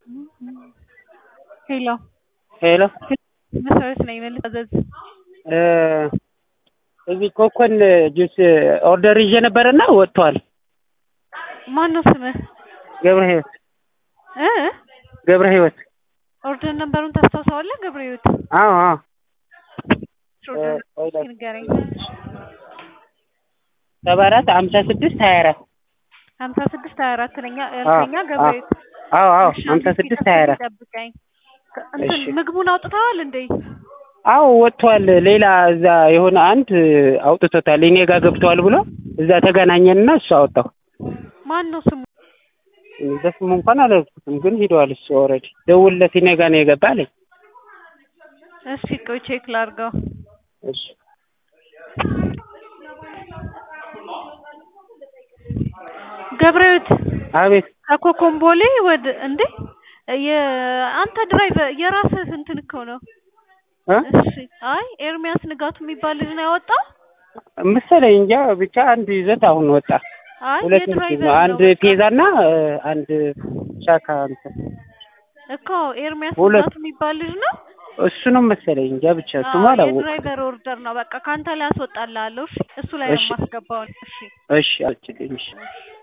ሄሎ ሄሎ መሰረት ነኝ ልታዘዝ እዚህ ኮኮን ጁስ ኦርደር ይዤ ነበረና ወጥቷል። ማን ነው ስምህ ገብረ ህይወት እ ገብረ ህይወት ኦርደር ነምበሩን ታስታውሰዋለህ ገብረ ህይወት አዎ አዎ ኦርደር ቆይ ላክ- ንገረኝ ሰባ አራት ሀምሳ ስድስት ሀያ አራት ሀምሳ ስድስት ሀያ አራት ለኛ ያልከኛ ገብረ ህይወት አዎ አዎ እሺ፣ ሀምሳ አንዴ ስድስት ሀያ አራት ጠብቀኝ እንትን እሺ። ምግቡን አውጥተዋል እንዴ አዎ ወጥቷል። ሌላ እዛ የሆነ አንድ አውጥቶታል እኔ ጋር ገብተዋል ብሎ እዛ ተገናኘንና እሱ አወጣው። ማን ነው ስሙ በስሙ እንኳን አላልኩትም፣ ግን ሂደዋል። እሱ ኦልሬዲ ደውልለት እኔ ጋር ነው የገባ አለኝ። እሺ ቆይ ቼክ ላድርገው እሺ ገብረ ህይወት አቤት ከኮኮምቦሌ ወደ እንዴ የአንተ ድራይቨር የራስህ እንትን እኮ ነው እ እሺ አይ ኤርሚያስ ንጋቱ የሚባል ልጅ ነው ያወጣው መሰለኝ እንጃ ብቻ አንድ ይዘት አሁን ወጣ። አይ ሁለት ምስል የድራይቨር ነው። ነው አንድ በቃ። ፔዛና አንድ ሻካ እንትን እኮ ኤርሚያስ ሁለት። ንጋቱ የሚባል ልጅ ነው እሱ ነው መሰለኝ እንጃ ብቻ ስሙ አዎ አላወኩም። የድራይቨር ኦርደር ነው በቃ ከአንተ ላይ አስወጣልሃለሁ እሺ እሱ ላይ ነው እሺ። የማስገባው እሺ እሺ አልችልም። እሺ እሺ